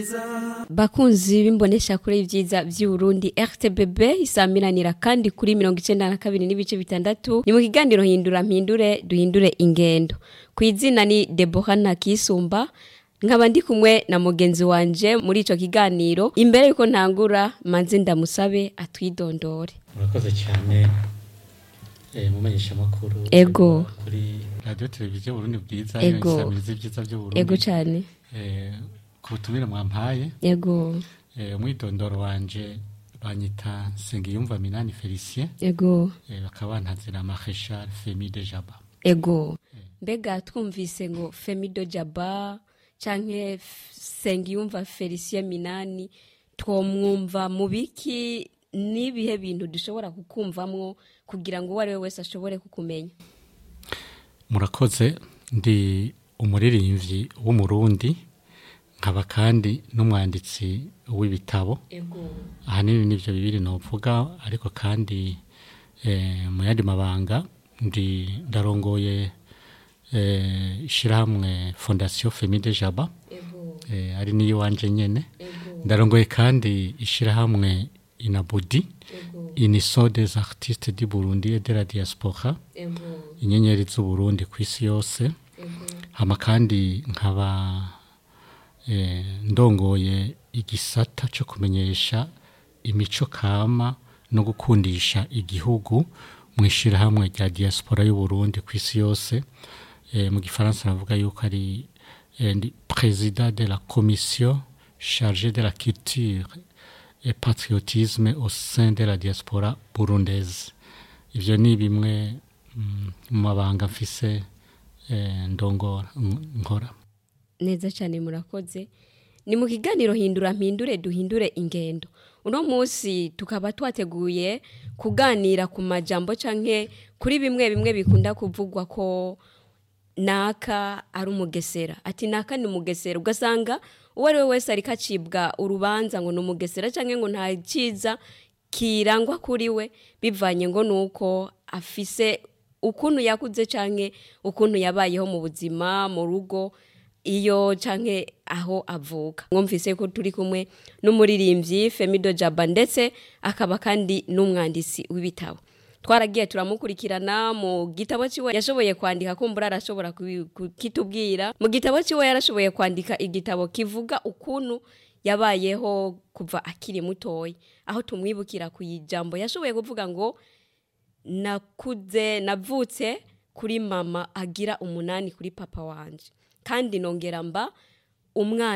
bakunzi b'imbonesha kure y'ibyiza by'uburundi rtbb isamiranira kandi kuri mirongo icenda na kabiri n'ibice bitandatu ni mu kiganiro hindura mpindure duhindure ingendo ku izina ni debora ntakisumba nkaba ndi kumwe na mugenzi wanje muri ico kiganiro imbere yuko ntangura manze ndamusabe atwidondore murakoze cyane eh, mumenyesha makuru Ego. kuri radio televiziyo Burundi bwiza Ego. isamiriza ibyiza by'uburundi ego cane eh, ku butumire mwampaye ego eh, umwidondoro wanje banyita Sengiyumva Minani Felicien ego eh, bakaba bantazira Marechal Femi de Jaba ego mbega twumvise ngo femido jaba canke F- sengiyumva felicien minani twomwumva mu biki n'ibihe bintu dushobora kukumvamwo kugira ngo uwo ari we wese ashobore kukumenya murakoze ndi umuririmbyi w'umurundi nkaba kandi n'umwanditsi w'ibitabo ego ahanini nivyo bibiri novuga ariko kandi eh, mu yandi mabanga ndi ndarongoye eh, ishirahamwe fondation Femi de Jaba ego eh, ari niyo wanje nyene ego ndarongoye kandi ishirahamwe Inabudi ego Uniso des artistes du Burundi et de la diaspora ego inyenyeri z'uburundi ku isi yose ego hama kandi nkaba eh, ndongoye igisata cyo kumenyesha imico kama no gukundisha igihugu mu ishyirahamwe rya diaspora y'uburundi ku isi yose eh, mu gifaransa navuga yuko ari eh, ndi président de la commission chargée de la culture et patriotisme au sein de la diaspora burundaise ivyo ni bimwe mm, mu mabanga mfise eh, ndongora n- nkora neza cyane murakoze ni mu kiganiro hindura mpindure duhindure ingendo uno munsi tukaba twateguye kuganira ku majambo canke kuri bimwe bimwe bikunda kuvugwa ko naka ari umugesera ati naka ni umugesera ugasanga uwo ari we wese ariko acibwa urubanza ngo ni umugesera canke ngo nta ciza kirangwa kuri we bivanye ngo nuko afise ukuntu yakuze canke ukuntu yabayeho mu buzima mu rugo iyo canke aho avuka mwumvise ko turi kumwe n'umuririmbyi Femido Jaba ndetse akaba kandi n'umwanditsi w'ibitabo twaragiye turamukurikirana mu gitabo ciwe yashoboye kwandika kumbura arashobora kubi- kukitubwira mu gitabo ciwe yarashoboye kwandika igitabo kivuga ukuntu yabayeho kuva akiri mutoya aho tumwibukira ku ijambo yashoboye kuvuga ngo nakuze navutse kuri mama agira umunani kuri papa wanje kandi nongera mba umwana